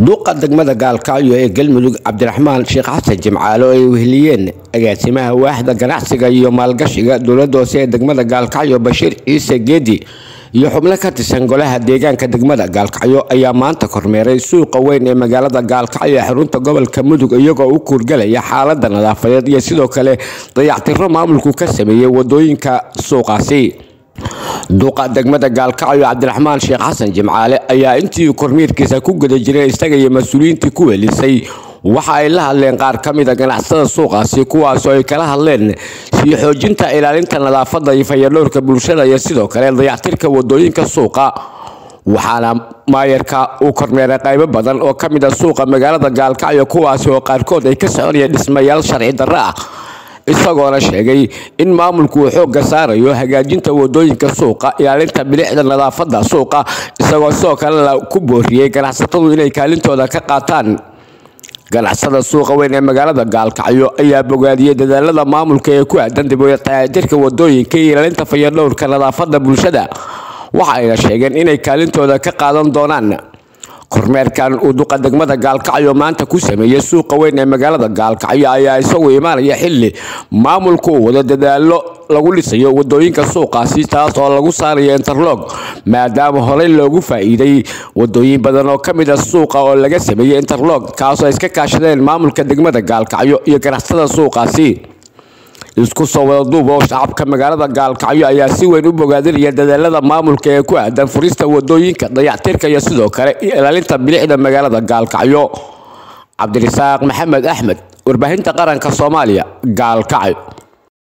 duuqa degmada gaalkacyo ee galmudug cabdiraxmaan sheekh xasan jimcaale oo ay weheliyeen agaasimaha waaxda ganacsiga iyo maalgashiga dowlada hoose ee degmada gaalkacyo bashiir ciise geedi iyo xubno ka tirsan golaha deegaanka degmada gaalkacyo ayaa maanta kormeeray suuqa weyn ee magaalada gaalkacyo ee xarunta gobolka mudug iyagoo u kuurgalaya xaalada nadaafadeed iyo sidoo kale dayactiro maamulku ka sameeyey wadooyinka suuqaasi duuqa degmada gaalkacyo cabdiraxmaan sheekh xasan jimcaale ayaa intii kormiirkiisa ku guda jiray isaga iyo mas-uuliyiintii ku welisay waxa ay la hadleen qaar ka mida ganacsada suuqaasi kuwaasoo ay kala hadleen sii xoojinta ilaalinta nadaafada iyo fayadhowrka bulshada iyo sidoo kale dayactirka wadooyinka suuqa waxaana maayarka uu kormeeray qaybo badan oo ka mid a suuqa magaalada gaalkacyo kuwaasi oo qaarkood ay ka soconayeen dhismayaal sharci darro ah isagoona sheegay in maamulku uu xoogga saarayo hagaajinta wadooyinka suuqa ilaalinta bilicda nadaafada suuqa isagoo sidoo kalena ku booriyey ganacsatadu inay kaalintooda ka qaataan ganacsada suuqa weyn ee magaalada gaalkacyo ayaa bogaadiyey dadaalada maamulka ee ku aadan dibtaayatirka wadooyinka iyo ilaalinta fayadhowrka nadaafada bulshada waxa ayna sheegeen inay kaalintooda ka qaadan doonaan kormeerkan uu duqa degmada gaalkacyo maanta ku sameeyey suuqa weyn ee magaalada gaalkacyo ayaa isagu imaanaya xili maamulku uu wado dadaalo lagu dhisayo wadooyinka suuqaasi taas oo lagu saarayo interlog maadaama horey loogu faa-iiday wadooyin badan oo ka mid a suuqa oo laga sameeyey interlog kaasoo iska kaashadeen maamulka degmada gaalkacyo iyo ganacsada suuqaasi isku soo wada duub oo shacabka magaalada gaalkacyo ayaa si weyn u bogaadinaya dadaalada maamulka ee ku aadan furista wadooyinka dayactirka iyo sidoo kale ilaalinta bilicda magaalada gaalkacyo cabdirasaaq maxamed axmed warbaahinta qaranka soomaaliya gaalkacyo